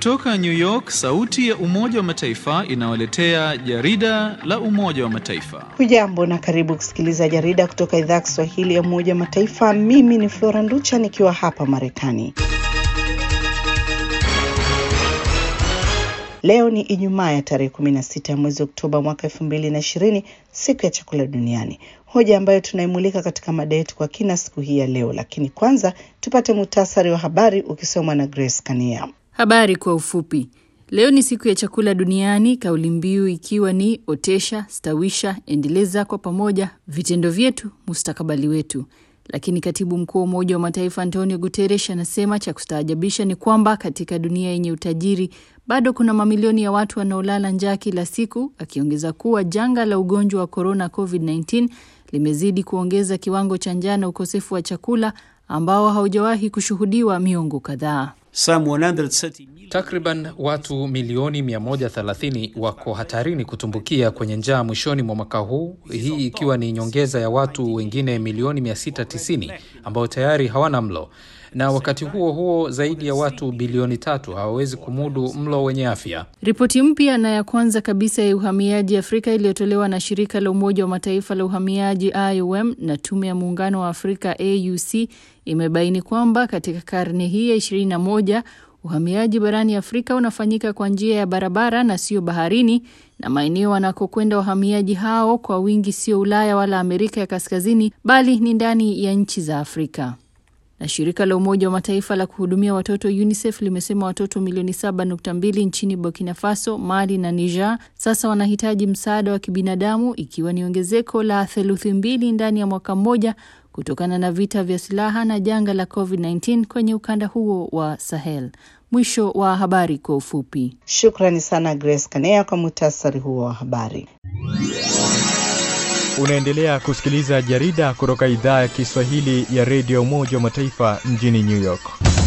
Kutoka New York, sauti ya Umoja wa Mataifa inawaletea jarida la Umoja wa Mataifa. Hujambo na karibu kusikiliza jarida kutoka idhaa ya Kiswahili ya Umoja wa Mataifa. Mimi ni Flora Nducha nikiwa hapa Marekani. Leo ni Ijumaa ya tarehe kumi na sita ya mwezi Oktoba mwaka elfu mbili na ishirini, siku ya chakula duniani, hoja ambayo tunaimulika katika mada yetu kwa kina siku hii ya leo. Lakini kwanza tupate muhtasari wa habari ukisomwa na Grace Kania. Habari kwa ufupi. Leo ni siku ya chakula duniani, kauli mbiu ikiwa ni otesha, stawisha, endeleza kwa pamoja, vitendo vyetu, mustakabali wetu. Lakini katibu mkuu wa Umoja wa Mataifa Antonio Guterres anasema cha kustaajabisha ni kwamba katika dunia yenye utajiri bado kuna mamilioni ya watu wanaolala njaa kila siku, akiongeza kuwa janga la ugonjwa wa korona COVID-19 limezidi kuongeza kiwango cha njaa na ukosefu wa chakula ambao haujawahi kushuhudiwa miongo kadhaa. Takriban watu milioni 130 wako hatarini kutumbukia kwenye njaa mwishoni mwa mwaka huu, hii ikiwa ni nyongeza ya watu wengine milioni 690 ambao tayari hawana mlo, na wakati huo huo zaidi ya watu bilioni tatu hawawezi kumudu mlo wenye afya. Ripoti mpya na ya kwanza kabisa ya uhamiaji Afrika iliyotolewa na shirika la Umoja wa Mataifa la uhamiaji IOM na tume ya muungano wa Afrika AUC imebaini kwamba katika karne hii ya 21 uhamiaji barani Afrika unafanyika kwa njia ya barabara na sio baharini, na maeneo wanakokwenda wahamiaji hao kwa wingi sio Ulaya wala Amerika ya Kaskazini, bali ni ndani ya nchi za Afrika. Na shirika la Umoja wa Mataifa la kuhudumia watoto UNICEF limesema watoto milioni 7.2 nchini Burkina Faso, Mali na Niger sasa wanahitaji msaada wa kibinadamu, ikiwa ni ongezeko la theluthi mbili ndani ya mwaka mmoja kutokana na vita vya silaha na janga la COVID-19 kwenye ukanda huo wa Sahel. Mwisho wa habari kwa ufupi. Shukrani sana Grace Kanea kwa muhtasari huo wa habari. Unaendelea kusikiliza jarida kutoka idhaa ya Kiswahili ya redio Umoja wa Mataifa mjini New York.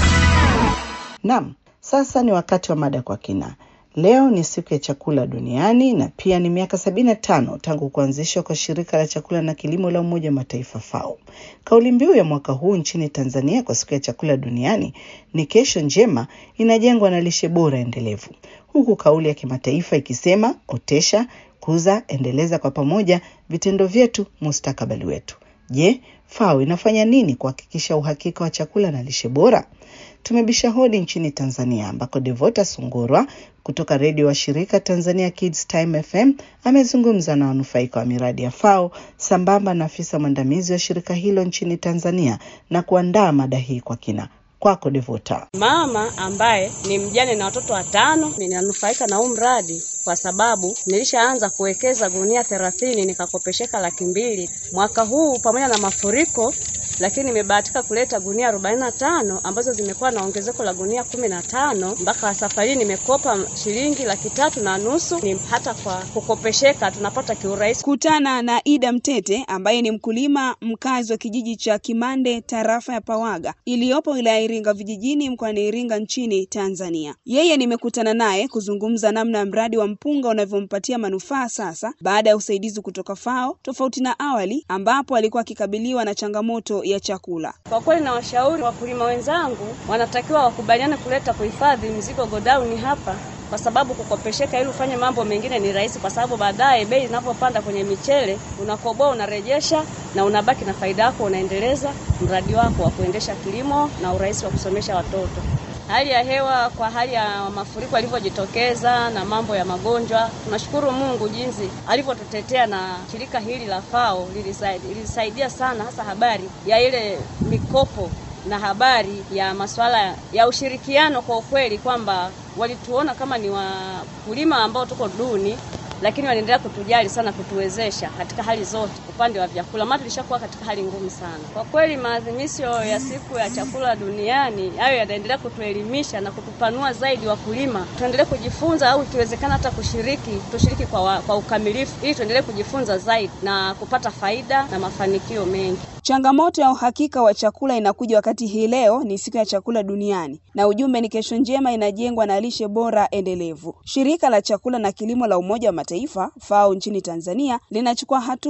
Naam, sasa ni wakati wa mada kwa kina. Leo ni siku ya chakula duniani na pia ni miaka sabini na tano tangu kuanzishwa kwa shirika la chakula na kilimo la Umoja wa Mataifa FAO. Kauli mbiu ya mwaka huu nchini Tanzania kwa siku ya chakula duniani ni kesho njema inajengwa na lishe bora endelevu, huku kauli ya kimataifa ikisema otesha, kuza, endeleza kwa pamoja, vitendo vyetu, mustakabali wetu. Je, FAO inafanya nini kuhakikisha uhakika wa chakula na lishe bora? Tumebisha hodi nchini Tanzania ambako Devota Sungurwa kutoka redio wa shirika Tanzania Kids Time FM amezungumza na wanufaika wa miradi ya FAO sambamba na afisa mwandamizi wa shirika hilo nchini Tanzania na kuandaa mada hii kwa kina. Kwako Devota. Mama ambaye ni mjane na watoto watano, ninanufaika na huu mradi kwa sababu nilishaanza kuwekeza gunia thelathini nikakopesheka laki mbili mwaka huu pamoja na mafuriko lakini nimebahatika kuleta gunia arobaini na tano ambazo zimekuwa na ongezeko la gunia kumi na tano mpaka safari nimekopa shilingi laki tatu na nusu. Ni hata kwa kukopesheka tunapata kiurahisi. Kutana na Ida Mtete ambaye ni mkulima mkazi wa kijiji cha Kimande tarafa ya Pawaga iliyopo wilaya Iringa vijijini mkoani Iringa nchini Tanzania. Yeye nimekutana naye kuzungumza namna mradi wa mpunga unavyompatia manufaa sasa baada ya usaidizi kutoka FAO, tofauti na awali ambapo alikuwa akikabiliwa na changamoto ya chakula. Kwa kweli na washauri wakulima wenzangu wanatakiwa wakubaliane kuleta kuhifadhi mzigo godauni hapa, kwa sababu kukopesheka ili ufanye mambo mengine ni rahisi, kwa sababu baadaye bei inapopanda kwenye michele unakoboa, unarejesha na unabaki na faida yako, unaendeleza mradi wako wa kuendesha kilimo na urahisi wa kusomesha watoto. Hali ya hewa kwa hali ya mafuriko yalivyojitokeza na mambo ya magonjwa, tunashukuru Mungu jinsi alivyotutetea na shirika hili la FAO lilisaidia sana, hasa habari ya ile mikopo na habari ya masuala ya ushirikiano. Kwa ukweli kwamba walituona kama ni wakulima ambao tuko duni lakini wanaendelea kutujali sana, kutuwezesha katika hali zote, upande wa vyakula, maana tulishakuwa katika hali ngumu sana. Kwa kweli, maadhimisho ya siku ya chakula duniani hayo yanaendelea kutuelimisha na kutupanua zaidi wakulima, tuendelee kujifunza au ikiwezekana hata kushiriki, tushiriki kwa, wa, kwa ukamilifu ili tuendelee kujifunza zaidi na kupata faida na mafanikio mengi. Changamoto ya uhakika wa chakula inakuja wakati hii leo ni siku ya chakula duniani na ujumbe ni kesho njema inajengwa na lishe bora endelevu. Shirika la chakula na kilimo la Umoja wa Mataifa FAO nchini Tanzania linachukua hatua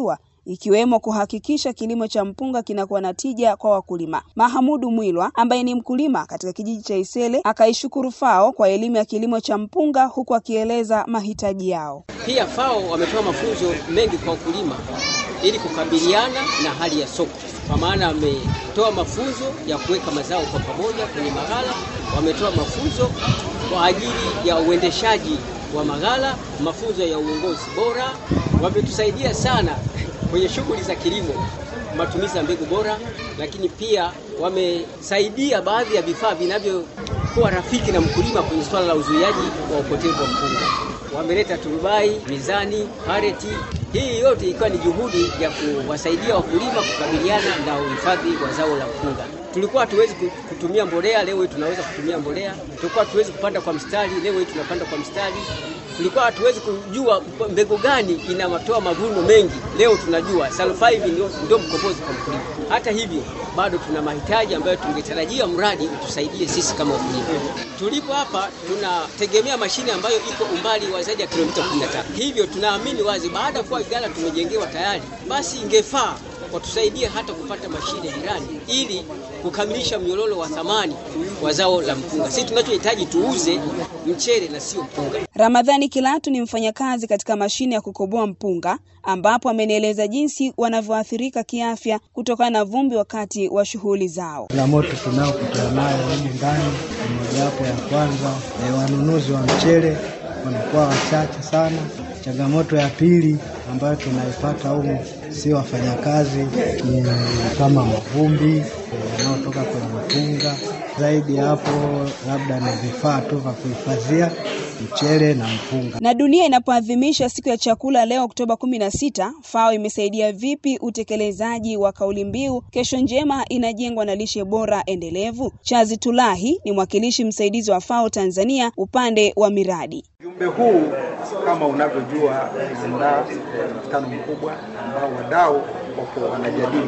ikiwemo kuhakikisha kilimo cha mpunga kinakuwa na tija kwa wakulima. Mahamudu Mwilwa ambaye ni mkulima katika kijiji cha Isele akaishukuru FAO kwa elimu ya kilimo cha mpunga huku akieleza mahitaji yao. Pia FAO wametoa mafunzo mengi kwa wakulima ili kukabiliana na hali ya soko, kwa maana wametoa mafunzo ya kuweka mazao kwa pamoja kwenye maghala, wametoa mafunzo kwa ajili ya uendeshaji wa maghala, mafunzo ya uongozi bora. Wametusaidia sana kwenye shughuli za kilimo, matumizi ya mbegu bora, lakini pia wamesaidia baadhi ya vifaa vinavyokuwa rafiki na mkulima kwenye swala la uzuiaji wa upotevu wa mpunga. Wameleta turubai, mizani, pareti. Hii yote ikiwa ni juhudi ya kuwasaidia wakulima kukabiliana na uhifadhi wa zao la mpunga. Tulikuwa hatuwezi kutumia mbolea, leo hii tunaweza kutumia mbolea. Tulikuwa hatuwezi kupanda kwa mstari, leo hii tunapanda kwa mstari. Tulikuwa hatuwezi kujua mbegu gani inatoa mavuno mengi, leo tunajua. Sulfide ndio, ndio mkombozi kwa mkulima. Hata hivyo bado tuna mahitaji ambayo tungetarajia mradi utusaidie sisi kama wakulima. Tulipo hapa tunategemea mashine ambayo iko umbali wa zaidi ya kilomita 13. Hivyo tunaamini wazi baada ya kuwa Igala tumejengewa tayari, basi ingefaa watusaidie hata kupata mashine jirani ili kukamilisha mnyororo wa thamani wa zao la mpunga. Sisi tunachohitaji tuuze mchele na sio mpunga. Ramadhani Kilatu ni mfanyakazi katika mashine ya kukoboa mpunga ambapo amenieleza jinsi wanavyoathirika kiafya kutokana na vumbi wakati wa shughuli zao. Changamoto tunayokutana nayo humu ndani ni mojawapo ya kwanza, e, wanunuzi wa mchele wanakuwa wachache sana. Changamoto ya pili ambayo tunaipata humu si wafanyakazi, ni kama mavumbi yanayotoka kwenye mpunga. Zaidi ya hapo, labda ni vifaa tu vya kuhifadhia mchele na mpunga. Na dunia inapoadhimisha siku ya chakula leo Oktoba kumi na sita, FAO imesaidia vipi utekelezaji wa kauli mbiu kesho njema inajengwa na lishe bora endelevu? Chazi Tulahi ni mwakilishi msaidizi wa FAO Tanzania upande wa miradi. Ujumbe huu kama unavyojua, umeandaa mkutano mkubwa ambao wadau wapo wanajadili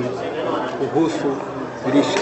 kuhusu lishe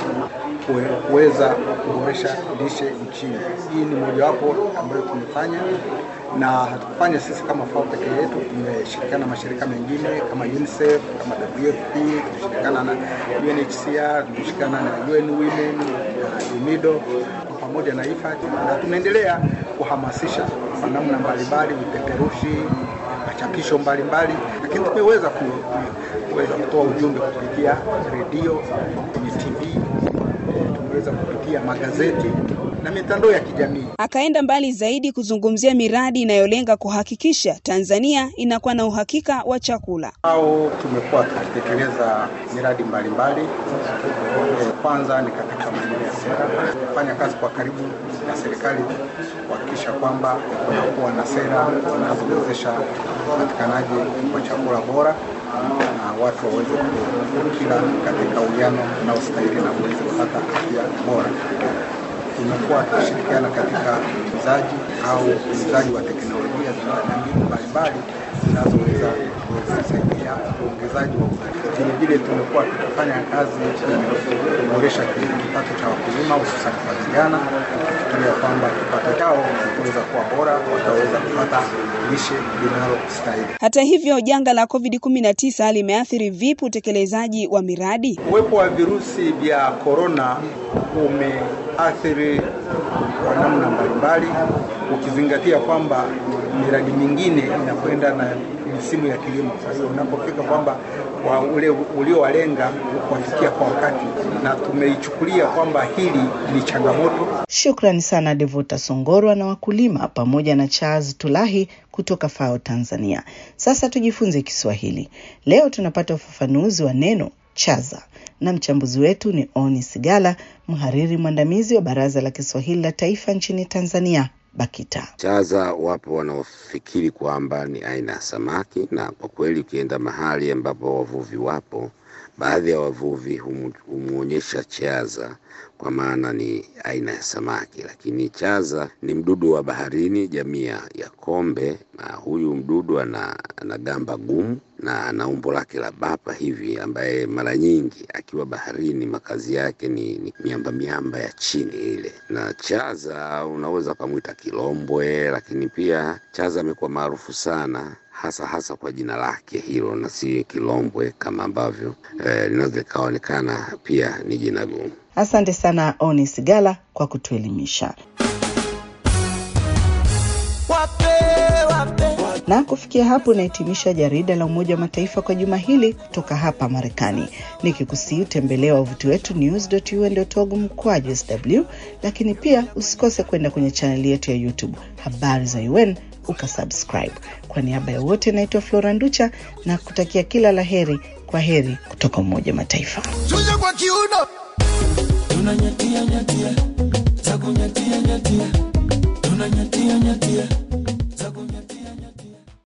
kuweza kuboresha lishe nchini. Hii ni mojawapo ambayo tumefanya na hatukufanya sisi kama FAO peke yetu, tumeshirikiana na mashirika mengine kama UNICEF, kama WFP, tumeshirikiana na UNHCR, tumeshirikiana na UN Women na UNIDO pamoja na IFAD na tunaendelea kuhamasisha kwa namna mbalimbali, vipeperushi, machapisho mbalimbali, lakini tumeweza kuweza kutoa ujumbe kupitia redio, kwenye TV, tumeweza kupitia magazeti na mitandao ya kijamii. Akaenda mbali zaidi kuzungumzia miradi inayolenga kuhakikisha Tanzania inakuwa na uhakika wa chakula. Au tumekuwa tukitekeleza miradi mbalimbali. Kwanza ni katika maeneo ya sera, kufanya kazi kwa karibu na serikali kuhakikisha kwamba kunakuwa na sera zinazowezesha upatikanaji wa chakula bora na watu waweze kukila katika uwiano unaostahili na waweze kupata afya bora. Tumekuwa tukishirikiana katika uzaji au uuzaji wa teknolojia na mbinu mbalimbali zinazoweza kusaidia uongezaji wa uzalishaji. Vilevile tumekuwa tukifanya kazi kuboresha kipato cha wakulima hususan kwa vijana, tukifikiria kwamba kipato chao kitaweza kuwa bora, wataweza kupata lishe linalostahili. Hata hivyo, janga la COVID-19 limeathiri vipi utekelezaji wa miradi? Uwepo wa virusi vya korona umeathiri kwa namna mbalimbali, ukizingatia kwamba miradi mingine inakwenda na misimu ya kilimo. Kwa hiyo unapofika kwamba wa ule uliowalenga kuwafikia kwa wakati, na tumeichukulia kwamba hili ni changamoto. Shukrani sana Devota Songorwa na wakulima pamoja na Charles Tulahi kutoka FAO Tanzania. Sasa tujifunze Kiswahili. Leo tunapata ufafanuzi wa neno chaza na mchambuzi wetu ni Oni Sigala, mhariri mwandamizi wa Baraza la Kiswahili la Taifa nchini Tanzania, BAKITA. Chaza wapo wanaofikiri kwamba ni aina ya samaki, na kwa kweli ukienda mahali ambapo wavuvi wapo, baadhi ya wavuvi humwonyesha chaza kwa maana ni aina ya samaki, lakini chaza ni mdudu wa baharini jamii ya kombe, na huyu mdudu ana, ana gamba gumu na ana umbo lake la bapa hivi, ambaye mara nyingi akiwa baharini makazi yake ni, ni miamba miamba ya chini ile. Na chaza unaweza ukamwita kilombwe, lakini pia chaza amekuwa maarufu sana hasa hasa kwa jina lake hilo na si Kilombwe kama ambavyo eh, linaweza likaonekana pia ni jina gumu. Asante sana Onis Gala kwa kutuelimisha. Na kufikia hapo nahitimisha jarida la Umoja wa Mataifa kwa juma hili kutoka hapa Marekani, nikikusii utembelea wavuti wetu news.un.org mkwaju sw, lakini pia usikose kwenda kwenye chaneli yetu ya YouTube habari za UN ukasubscribe. Kwa niaba ya wote, naitwa Flora Nducha na kutakia kila la heri. Kwa heri kutoka Umoja wa Mataifa. Chuja kwa kiuno tunanyatia nyatia takunyatia nyatia tunanyatia nyatia